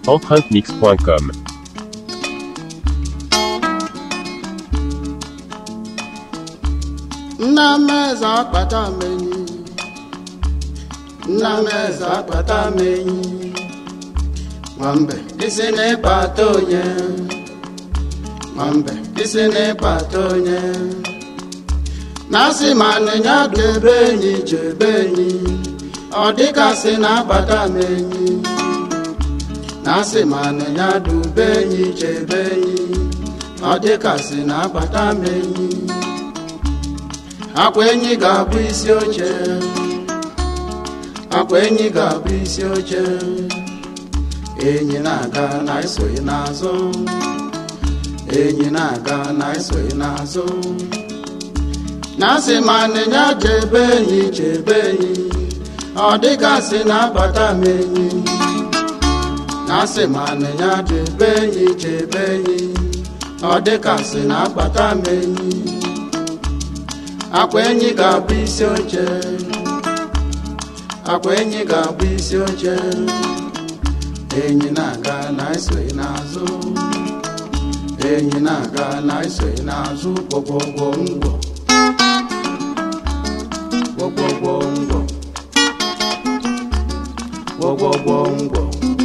empreinte-mix.com. nna m eze akpata m enyi nna m eze akpata m enyi nwambe isi n'ịkpata onye nwambe isi n'ịkpata onye na-asị ma nịnya dị ebe enyi jebe enyi ọ dịkasị na-akpata m enyi na-asị ma nịnya dị ube enyi jebe enyi ọ dịkasị na-akpata m enyi akwa enyi ga-abụ isi oche akwa enyi ga-abụ isi oche enyi na-aga na esoghị n'azụ enyi na-aga na esoghị n'azụ na-asị ma nịnya jebe enyi jebe enyi ọ dịgasị na-abata m enyi na-asị ma nịnya jebe enyi jebe enyi ọ dịgasị na-akpata m enyi akwa enyi ga-abụ isi oche akwa enyi ga-abụ isi oche enyi na-aga na esoghị n'azụ enyi na-aga na esoghị n'azụ gwọgwọgwọ ngwọ gwọgwọgwọ ngwọ gwọgwọgwọ ngwọ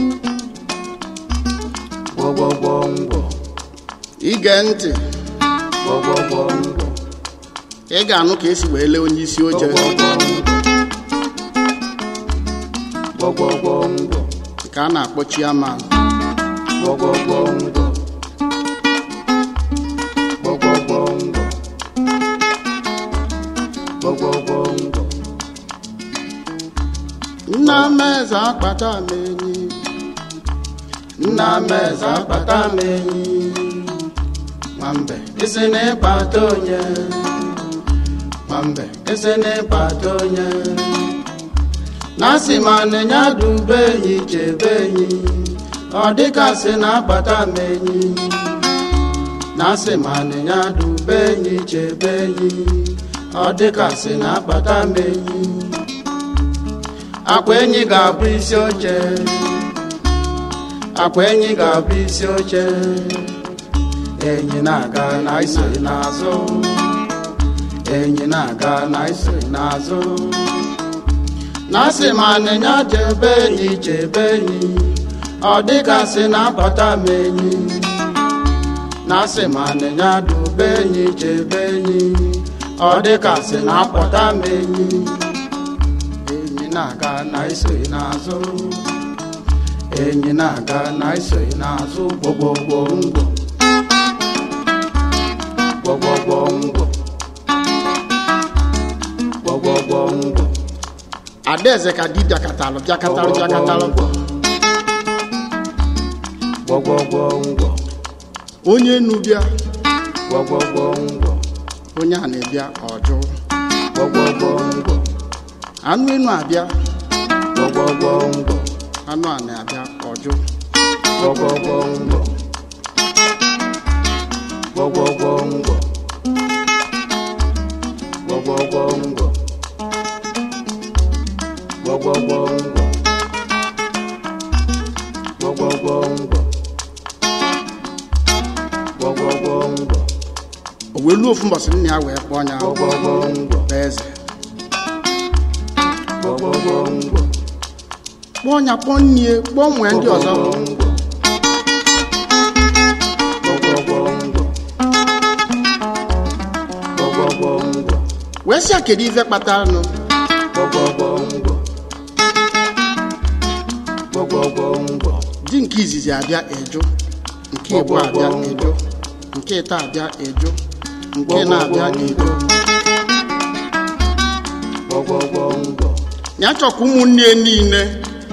gwọgwọgwọ ngwọ ige ntị gwọgwọgwọ ngwọ ị ga-anụ ka esi wee lee onye isi oche gwọgwọgwọ ngwọ ka a na-akpọ chiaman gwọgwọgwọ ngwọ gwọgwọgwọ ngwọ gwọgwọgwọ ngwọ nna m eze akpata m enyi nna m eze akpata m enyi nwambe isi n'ịkpata onye nwambe isi n'ịkpata onye na-asị ma nịnya dube enyi chebe enyi ọ dịkasị na-akpata m enyi na-asị ma nịnya dube enyi chebe enyi ọ dịkasị na-akpata m enyi akwa enyi ga-abụ isi oche akwa enyi ga-abụ isi oche enyi na-aga na isoghị n'azụ enyi na-aga na isoghị n'azụ na-asị ma nịnya jebe enyi chebe enyi ọ dịgasị na-abata m enyi na-asị ma nịnya dube enyi chebe enyi ọ dịgasị na-apụta m enyi enyi na-aga na isoghị n'azụ enyi na-aga na isoghị n'azụ gbogbogbò ngwọ gwọgwọgwọ ngwọ gwọgwọgwọ ngwọ adaeze ka di bịakatalụ bịakatalụ bịakatalụ gwọgwọgwọ ngwọ onye nu bịa gwọgwọgwọ ngwọ onye a na-ebịa ọjụ gwọgwọgwọ ngwọ anụ enu abịa gwọgwọgwọ ngwọ anụ a na-abịa ọjụ gwọgwọgwọ ngwọ gwọgwọgwọ ngwọ gwọgwọgwọ ngwọ gwọgwọgwọ ngwọ gwọgwọgwọ ngwọ gwọgwọgwọ ngwọ o wee luo ofu mbọsị nna ya wee kpọọ ya gwọgwọgwọ ngwọ bụ eze gwọgwọgwọ ngwọ kpọọ ya kpọọ nnie kpọọ nwee ndị ọzọ wee sị ya kedu ife kpatara nụ di nke izizi abịa eju nke igbo abịa eju nke ịta abịa eju nke na-abịa eju ya chọkwa ụmụnne ya niile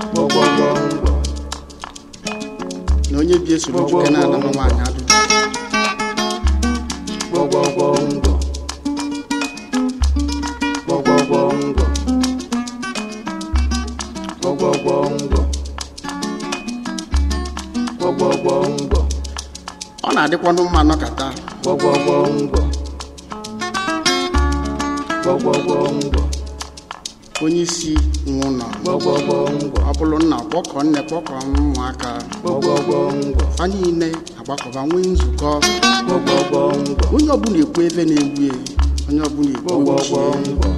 na onye bi esoro nwoke na-ana m nwaanyị adụ ọ na-adịkwanụ mma nọkata gwọgwọgwọ ngwọ gwọgwọgwọ ngwọ onye isi nwe ụlọ gbọgbọgbọ ngwọ ọ bụrụ nna kpọkọ nne kpọkọ ụmụaka gbọgbọgbọ ngwọ fa niile agbakọba nwee nzukọ gbọgbọgbọ ngwọ onye ọbụla ekwu ebe na-egbu ya onye ọbụla ekwu gbọgbọgbọ uche ngwọ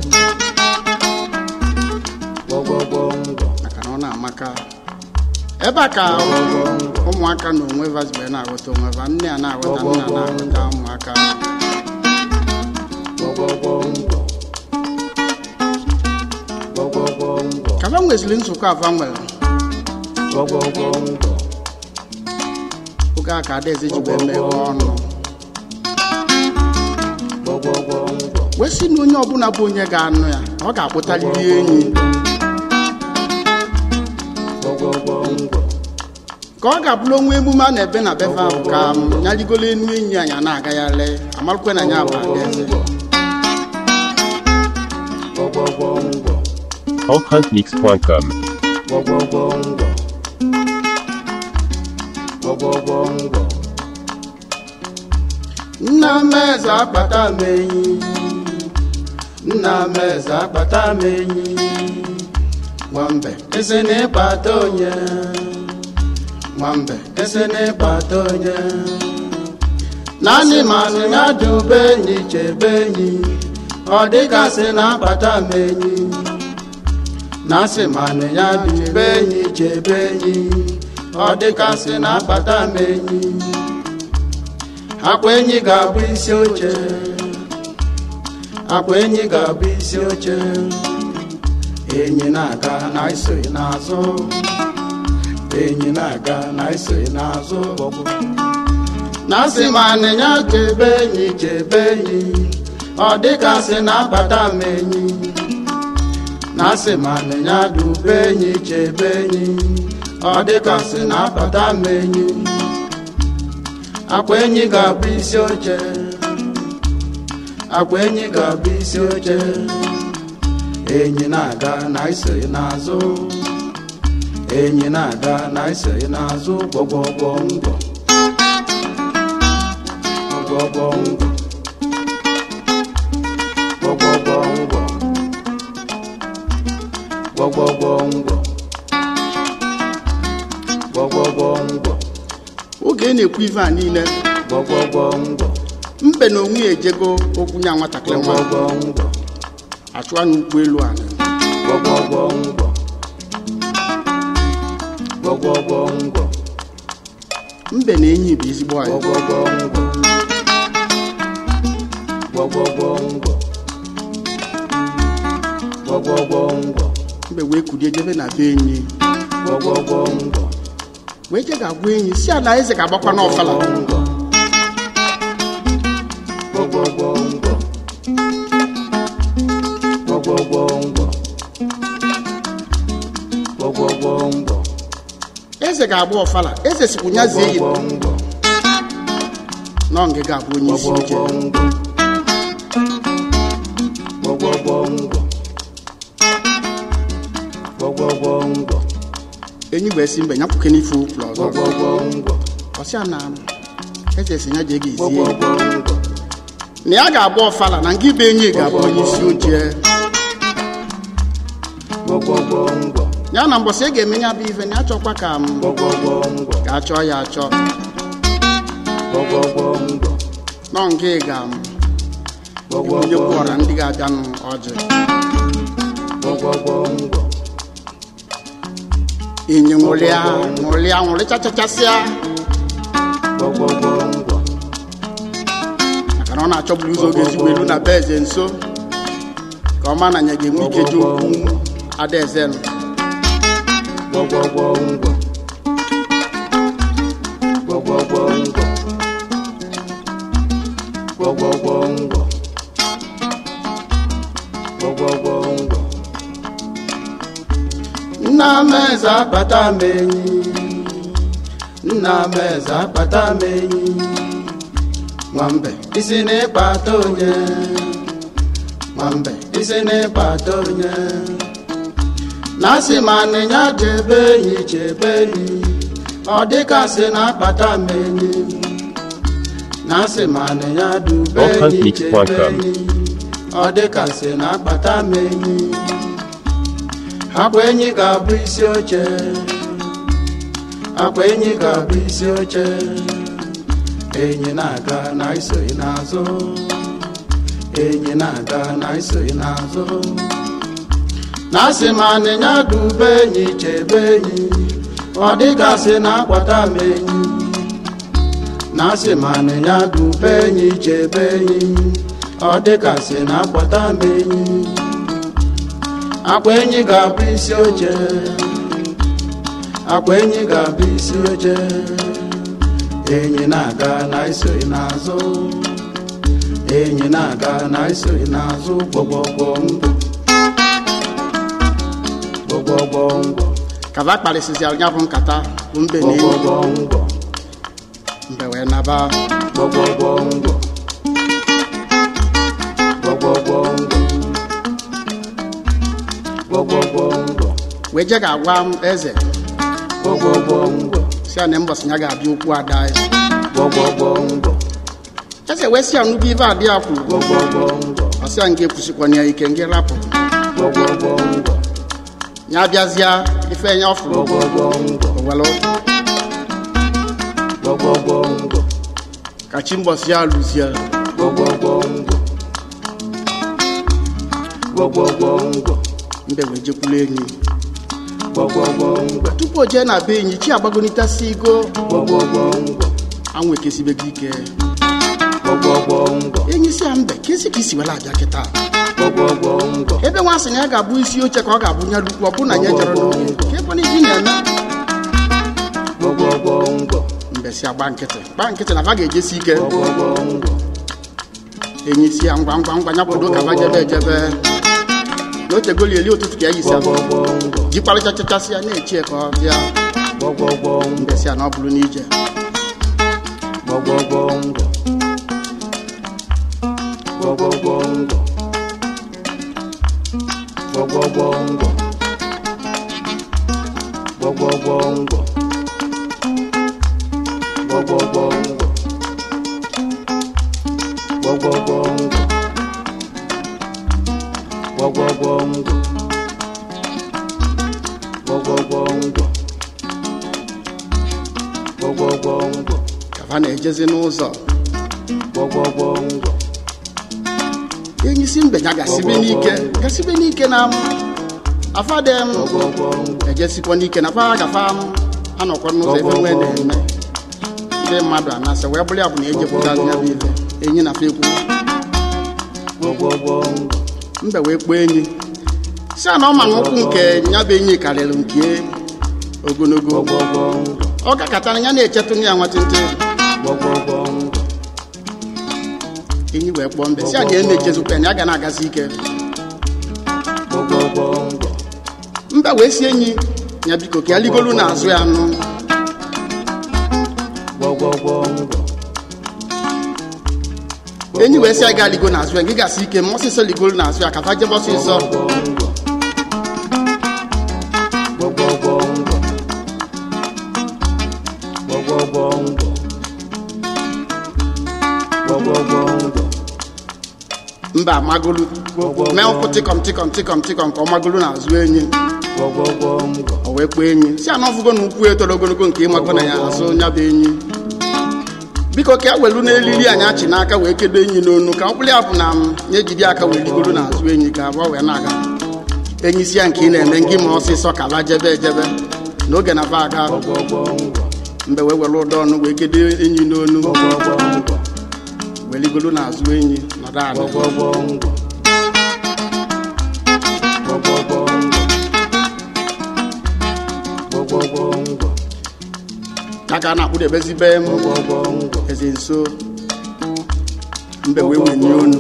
gbọgbọgbọ ngwọ maka na ọ na-amaka ebe a ka ụmụaka na onwe vazibe na-aghọta onwe va nne a na-aghọta nna na-aghọta ụmụaka gbọgbọgbọ ngwọ gbọgbọgbọ ngwọ ka fa nweziri nzukọ afa nwere gbọgbọgbọ ngwọ oge a ka adaeze ji wee meghe ọnụ gbọgbọgbọ ngwọ wee sị na onye ọbụla bụ onye ga-anụ ya ọ ga-akpụtarịrị enyi gbọgbọgbọ ngwọ ka ọ ga-abụrụ onwe emume a na-ebe na befe ahụ ka m nyarigolo enu enyi anyị a na-agagharị amarụkwe na ya bụ adaeze gbọgbọgbọ ngwọ Allhuntmix.com. gbọgbọgbọ ngwọ gbọgbọgbọ ngwọ nna m eze akpata m enyi nna m eze akpata m enyi nwambe ese na-ịkpata onye nwambe ese na-ịkpata onye naanị manụ ya dube enyi chebe enyi ọ dịgasị na-akpata m enyi na-asị manụ ya dube enyi chebe enyi ọ dịgasị na-akpata m enyi akwa enyi ga-abụ isi oche akwa enyi ga-abụ isi oche enyi na-aga na isoghị n'azụ enyi na-aga na isoghị n'azụ na asị ma anịnya chebe enyi chebe enyi ọ dịgasị na-akpata m enyi na asị ma anịnya dube enyi chebe enyi ọ dịgasị na-akpata m enyi akwa enyi ga-abụ isi oche akwa enyi ga-abụ isi oche enyi na-aga na isoghị n'azụ enyi na-aga na isoghị n'azụ gbọgbọgbọ ngwọ gbọgbọgbọ ngwọ gbọgbọgbọ ngwọ gbọgbọgbọ ngwọ gbọgbọgbọ ngwọ oge ị na-ekwu ife a niile gbọgbọgbọ ngwọ mbe na onwe ya ejego okwu nya nwatakịrị nwa gbọgbọgbọ ngwọ achụwa n'ụkwụ elu ala gbọgbọgbọ ngwọ gbọgbọgbọ ngwọ mbe na enyi bụ ezigbo anyị gbọgbọgbọ ngwọ gbọgbọgbọ ngwọ gbọgbọgbọ ngwọ mbe wee kulie jebe na be enyi gbọgbọgbọ ngwọ wee je ga-agwa enyi si ala eze ga-agbakwa n'ọfala ngwọ gbọgbọgbọ ngwọ gbọgbọgbọ ngwọ gbọgbọgbọ ngwọ eze ga-agba ọfala eze sikwu nya zie yi gbọgbọgbọ ngwọ nọ nga ga-abụ onye isi oche gbọgbọgbọ ngwọ gbọgbọgbọ ngwọ enyi wee si mbe nyapụke n'ife ụkwụ ọzọ gbọgbọgbọ ngwọ ọsịa na eze si nya jee ga ezie gbọgbọgbọ ngwọ na ya ga-agba ọfala na nke ibe enyi ga-abụ onye isi oche gbọgbọgbọ ngwọ ya na mbọsị ị ga-eme ya bụ ife na ya chọkwa ka m gbọgbọgbọ ngwọ ka achọ ya achọ gbọgbọgbọ ngwọ nọ nke ga m onye gbọgbọgbọ kwụọra ndị ga-abịanụ ọjị gbọgbọgbọ ngwọ enyi nwụrịa nwụrịa nwụrịchachachasịa gbọgbọgbọ ngwọ maka na ọ na-achọburu ụzọ oge ezigbo elu na be eze nso ka ọ ma na nya ga-enwe ike ji okwu adaeze nụ gbọgbọgbọ ngwọ gbọgbọgbọ ngwọ gbọgbọgbọ ngwọ gbọgbọgbọ ngwọ nna m eze akpata m enyi nna m eze akpata m enyi nwambe isi n'ịkpata onye nwambe isi n'ịkpata onye na-asị ma nịnya chebe enyi chebe enyi ọ dịkasị na-akpata m enyi na-asị ma nịnya dube enyi chebe Allhuntmix.com. enyi ọ dịkasị na-akpata m enyi akwa enyi ga-abụ isi oche akwa enyi ga-abụ isi oche enyi na-aga na isoghị n'azụ enyi na-aga na isoghị n'azụ na asị ma anịnya dube enyi chebe enyi ọ dịgasị na akwata m enyi na asị ma anịnya dube enyi chebe enyi ọ dịgasị na akwata m enyi akwa enyi ga-abụ isi oche akwa enyi ga-abụ isi oche enyi na-aga na isoghị n'azụ enyi na-aga na isoghị n'azụ gbọgbọgbọ mbọ gbọgbọgbọ mbọ kaba kparịsịsịara ya bụ nkata bụ mbe na enyi gbọgbọgbọ mbọ mbe wee naba gbọgbọgbọ mbọ gbọgbọgbọ mbọ gbọgbọgbọ mbọ wee je ga-agwa m eze gbọgbọgbọ mbọ si ya na mbọsị ya ga-abịa okwu ada ya gbọgbọgbọ mbọ eze wee si ya nnukwu ibe adị ya kwuru gbọgbọgbọ mbọ ọsị ya nke kwụsịkwana ya ike nke rapụ gbọgbọgbọ mbọ ya bịazịa ife ya ọfụrụ gbọgbọgbọ mbọ owelu gbọgbọgbọ mbọ ka chi mbọsị ya lụzie gbọgbọgbọ mbọ gbọgbọgbọ mbọ mbe wee jekwulu enyi gbọgbọgbọ mbọ tupu o jee na be enyi chi agbagonitasi igo gbọgbọgbọ mbọ anwụ ekesibego ike gbọgbọgbọ mbọ enyi si ya mbe ka esi ka isi wela abịa kịta gbọgbọgbọ mbọ ebe nwa sị na ya ga-abụ isi oche ka ọ ga-abụ nya lukwu ọ bụ na ya jere n'oge ka ebe na ibi na-eme gbọgbọgbọ mbọ mbe si agba nkịtị gba nkịtị na va ga-ejesi ike gbọgbọgbọ mbọ enyi si ya ngwa ngwa ngwa ya kwado ka va jebe ejebe na otegoli eli ụtụtụ ka ya yisi abụ gbọgbọgbọ mbọ jikparịchachachasị ya na-echie ka ọ bịa gbọgbọgbọ mbọ mbe si ya na ọ bụrụ n'ije gbọgbọgbọ mbọ gbọgbọgbọ mbọ gbọgbọgbọ mbọ gbọgbọgbọ mbọ gbọgbọgbọ mbọ gbọgbọgbọ mbọ gbọgbọgbọ mbọ gbọgbọgbọ mbọ gbọgbọgbọ mbọ ka va na-ejezi n'ụzọ gbọgbọgbọ mbọ enyi si mbe ya gasibe n'ike gasibe n'ike na m afade m gbọgbọgbọ mbọ ejesikwa n'ike na fa gafa m anọkwa n'ụzọ ebe nwee na-eme ndị mmadụ anasị wee bụrụ ya bụ na ejepụta ya bụ ife enyi na fa ekwu gbọgbọgbọ mbọ mbe wee kpọọ enyi si a na ọ ma na ụkwụ nke ya bụ enyi karịrị nke ogologo gbọgbọgbọ mbọ ọ gakọtara ya na-echetụ ya nwatịntị gbọgbọgbọ mbọ enyi wee kpọọ mbe si a na ya na-echezikwa ya na ya ga na-agazi ike gbọgbọgbọ mbọ mbe wee si enyi ya biko ka ya ligolu n'azụ ya nụ gbọgbọgbọ mbọ enyi wee si ya gaa ligo n'azụ ya gị gasị ike ma ọsịsọ ligolu n'azụ ya ka fa jebe ọsịsọ gbọgbọgbọ mbọ gbọgbọgbọ mbọ gbọgbọgbọ mbọ mba amagolu mee ụkwụ tịkọm tịkọm tịkọm tịkọm ka ọ magolu n'azụ enyi gbọgbọgbọ mbọ o wee kpọọ enyi si ana ọfụgo na ukwu etoro ogologo nke ịmago na ya azụ ya bụ enyi biko ka e welu n'elili anyị achị n'aka wee kedo enyi n'onu ka ọ bụrụ ya bụ na m ya ejide aka wee ligoro n'azụ enyi ka abụọ wee na-aga enyi si ya nke ị na-eme ngị ma ọsịsọ ka ba jebe ejebe n'oge na ba aga gbọgbọgbọ mbọ mgbe wee were ụdọ ọnụ wee kedo enyi n'onu gbọgbọgbọ mbọ wee ligoro n'azụ enyi nọdụ ala gbọgbọgbọ mbọ gbọgbọgbọ mbọ gbọgbọgbọ mbọ ya ka a na-akpụdebezibe m gbọgbọgbọ mbọ eze nso mbe wee wenye onu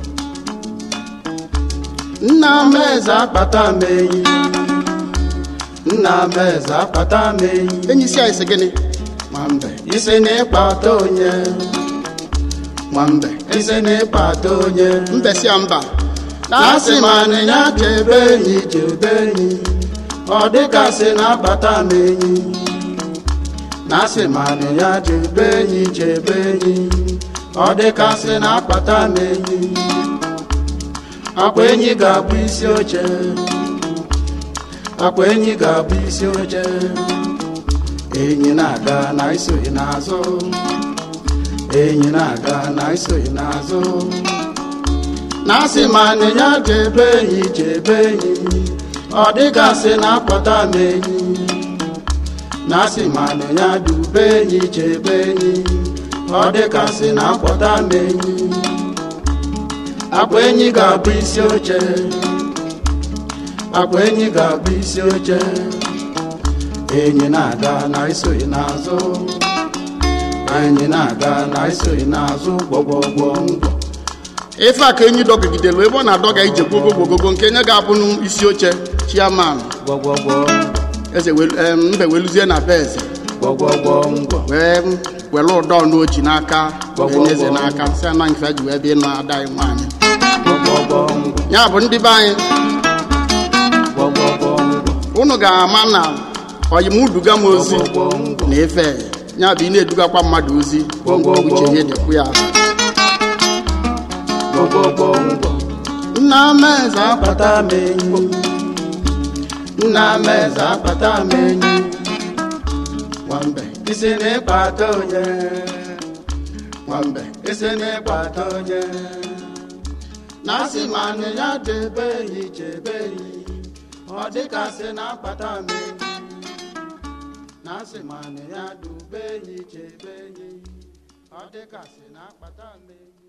nna m eze akpata m enyi nna m eze akpata m enyi enyi si anyị sị gịnị nwambe isi na ịkpata onye nwambe isi na ịkpata onye mbe si ya mba na-asị ma anịnya chebe enyi chebe enyi ọ dịkasị na-akpata m enyi na-asị ma anịnya chebe enyi chebe enyi ọ dịkasị na-akpata m enyi akwa enyi ga-abụ isi oche akwa enyi ga-abụ isi oche enyi na-aga na isoghị n'azụ enyi na-aga na isoghị n'azụ na-asị ma nịnya chebe enyi chebe enyi ọ dịgasị na-akpọta m enyi na-asị ma nịnya dube enyi chebe enyi ọ dịgasị na-akpọta m enyi akwa enyi ga-abụ isi oche akwa enyi ga-abụ isi oche enyi na-aga na isoghị n'azụ enyi na-aga na isoghị n'azụ gbọgbọgbọ ngwọ ife a ka enyi dọgidelu ebe ọ na-adọga ije gbogo gbogogo nke nye ga-abụ n'isi oche chiaman gwọgwọgwọ eze welu- em, mbe weluzie na be eze gwọgwọgwọ ngwọ wee were ụdọ n'oji n'aka wee nye eze n'aka si ana nke ji wee bịa ịnụ ada anyị nwaanyị gwọgwọgwọ ngwọ ya bụ ndị be anyị gwọgwọgwọ ngwọ unu ga-ama na oyimuduga m ozi gwọgwọgwọ ngwọ na efe ya bụ ị na-edugakwa mmadụ ozi uche ya dịkwu ya gwọgwọgwọ ngwọ nna m eze akpata akpata m enyi nna m eze akpata m enyi nwambe isi na-ịkpata onye nwambe isi na-ịkpata onye na-asị ma nị ya debe enyi chebe enyi ọ dịkasị na-akpata m enyi na-asị ma nị ya dube enyi chebe enyi ọ dịkasị na-akpata m enyi